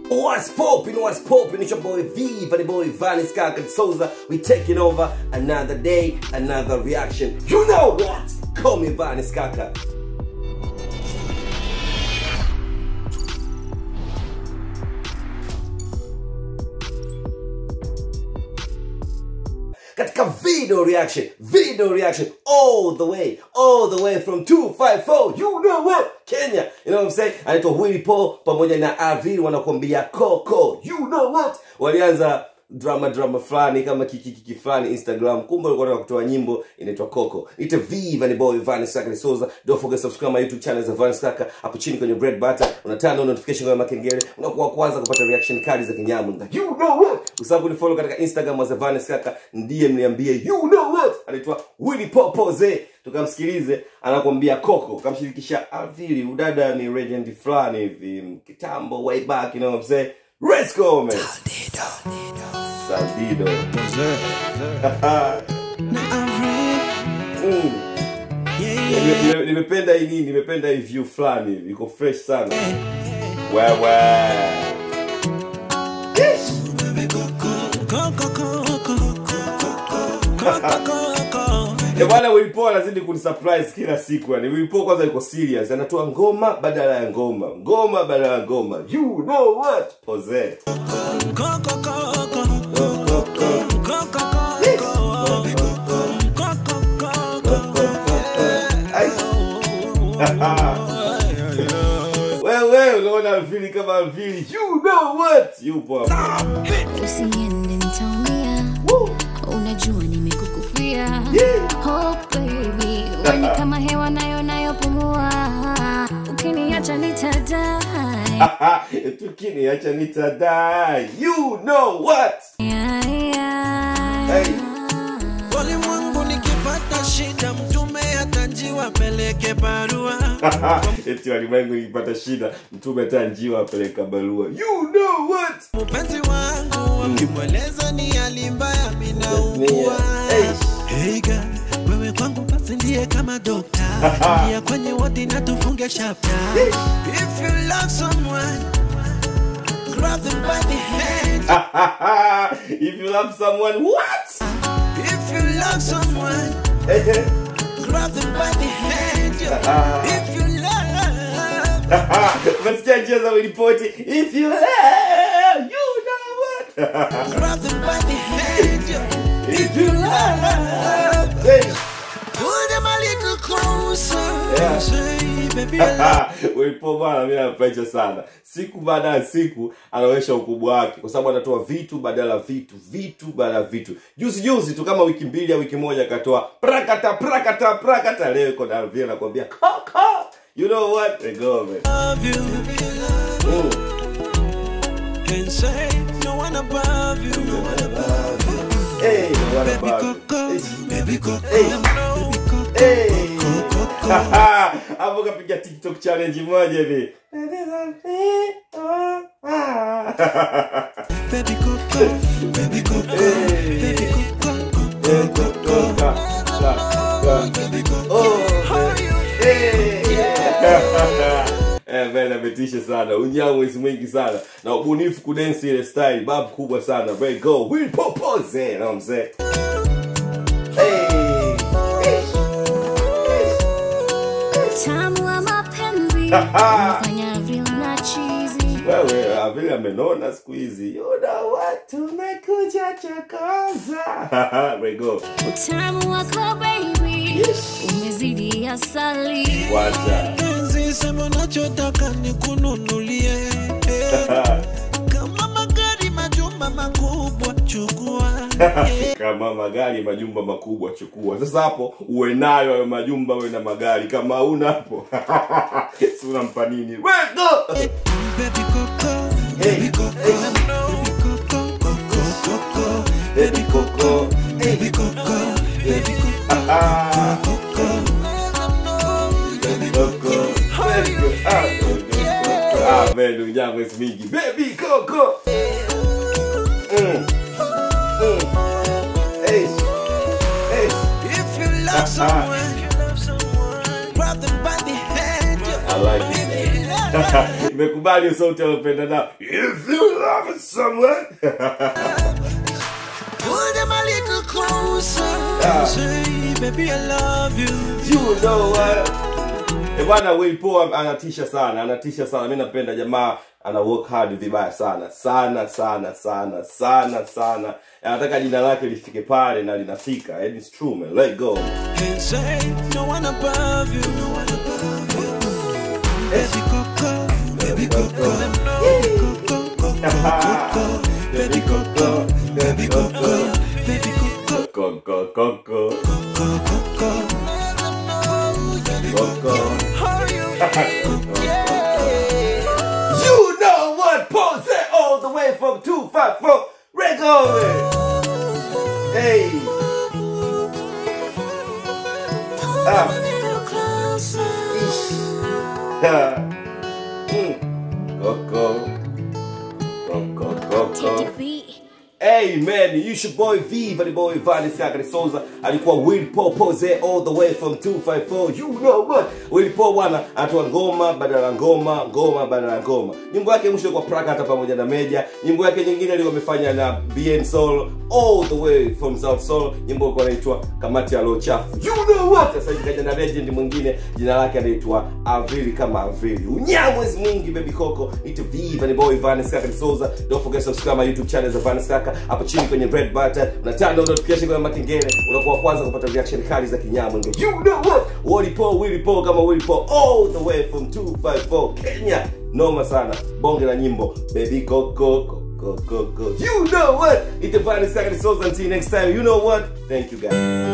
What's poppin', what's poppin'? It's your boy V, the boy Vanis Kaka Souza. We taking over another day, another reaction. You know what? Call me Vanis Kaka. katika video reaction video reaction all the way all the way from 254 you know what kenya you know what I'm saying anaitwa Willy Paul pamoja na Avril wanakuambia Coco you know what walianza drama drama fulani kama kikikiki fulani instagram kumbe walikuwa wanataka kutoa nyimbo inaitwa coco ite v Vanny boy Vanny Saka Souza don't forget subscribe my youtube channel za Vanny Saka hapo chini kwenye bread butter unatana notification kama kengele unakuwa wa kwanza kupata reaction kali za kinyamu you know what usabu ni follow katika instagram za Vanny Saka ndiye mniambie you know what anaitwa Willy Popoze tukamsikilize anakuambia coco kamshirikisha Avili udada ni legend fulani hivi kitambo way back you know what I'm saying let's go man Saldido. Mm. Nime- nime- nimependa hii nini nimependa hii view fulani hivi iko fresh sana wewe Eh, bwana Willy Paul anazidi kunisurprise kila siku yani Willy Paul kwanza yuko serious anatoa ngoma badala ya ngoma ngoma badala ya ngoma you know what Jose Ai. wewe unaona vili kama vili you know what yupo hapo usiende nitaumia unajua nimekukufia Yeah. oh baby weni kama hewa nayo nayopumua ukiniacha nitadai tukiniacha nitadai you know what Yeah, yeah. Hey. Ulimwengu nikipata shida, mtume atanjiwa peleke barua. eti walimwengu ikipata shida mtume hata njiwa apeleka barua you know what Mpenzi wangu wakimweleza ni hali mbaya, minaugua. Hey. Hey girl, wewe kwangu basi ndiye kama dokta, ingia kwenye wodi na tufunge chapter. If you love someone, grab them by the hand. if you love someone what If you love someone, grab them by the hand. If you love, umesikia njia za ripoti if you love you know what grab them by the hand. if you love hey. Pull them a little closer. Yeah. Say, baby, I love Willy bana mimi nampacha sana siku baada ya siku anaonyesha ukubwa wake kwa sababu anatoa vitu badala ya vitu vitu badala ya vitu juzi juzi tu kama wiki mbili au wiki moja akatoa prakata prakata prakata leo iko na vile anakuambia kaka you know what they go man love you. Mm. Can say no one above you. No one above you. hey what Baby about Coco, it? baby Coco, Hey. baby Coco, Hey. Coco. hapo kapiga tiktok challenge moja hivi Baby Coco, baby Coco, Hey. baby Coco, Coco, Coco. Baby Coco, how you Eh, man ametisha sana unyamwezi mwingi sana na ubunifu kudensi ile style bab kubwa sana very go Willy Popoze you know what I'm saying hey tamu wa mapenzi unafanya vile na chizi wewe ah, vile amenona siku hizi you know what tumekuja chokoza very go utamu wako baby umezidi asali wacha Penzi, sema unachotaka nikununulie. Kama magari, majumba makubwa, chukua. kama magari majumba makubwa chukua sasa hapo uwe nayo hayo majumba uwe na magari kama hauna hapo si unampa nini We go! Baby Coco, Hey, baby Coco, hey. baby Coco, Coco, Coco, Baby Coco, baby Coco, baby Coco, ah, Coco. Baby Coco, Baby Coco, ah, Baby Coco. ah man unyango is mingi Baby Coco mm. Mm. Hey. Hey. If you love someone, grab them by the hand. I like it. If you love imekubali sauti alopenda nao if you love someone Pull them a little closer. Say, baby, I love you. you know what Eh, bwana Will Paul anatisha sana anatisha sana mi napenda jamaa ana work hard vibaya sana sana sana sana sana sana anataka jina lake lifike pale na linafika and it's true man let go And say, no one above you. No one above you. Baby Coco, baby Coco, Coco, Coco, Coco, baby Coco, baby Coco, baby Coco, Coco, Coco, Coco, Coco. Coco. How you feel? Yeah. You know what? Pose all the way from 254 Regular. Hey. Ah. Ah. Mm. Coco. Coco, Coco. Hey man, you your boy V, the boy Vanis Kakari Souza alikuwa Will Paul Pose all the way from 254. You know what? Will Paul bwana anatoa ngoma badala ya ngoma, ngoma badala ya ngoma. Nyimbo yake mwisho kwa Praka hata pamoja na Meja. Nyimbo yake nyingine alikuwa amefanya na BN Soul all the way from South Soul. Nyimbo ilikuwa inaitwa Kamati ya Roho Chafu. You know what? Sasa hivi kaja na legend mwingine jina lake anaitwa Avili kama Avili. Unyamwezi mwingi baby Coco. It's V, the boy Vanis Kakari Souza. Don't forget to subscribe my YouTube channel za Vanis Kaka hapo chini kwenye red button unatana notification kwenye makengele unakuwa wa kwanza kupata reaction kali za kinyamwenge you know what Willy Paul Willy Paul kama Willy Paul all the way from 254 Kenya noma sana bonge la nyimbo baby go go go go go go you know what it's the finest second souls until next time you know what thank you guys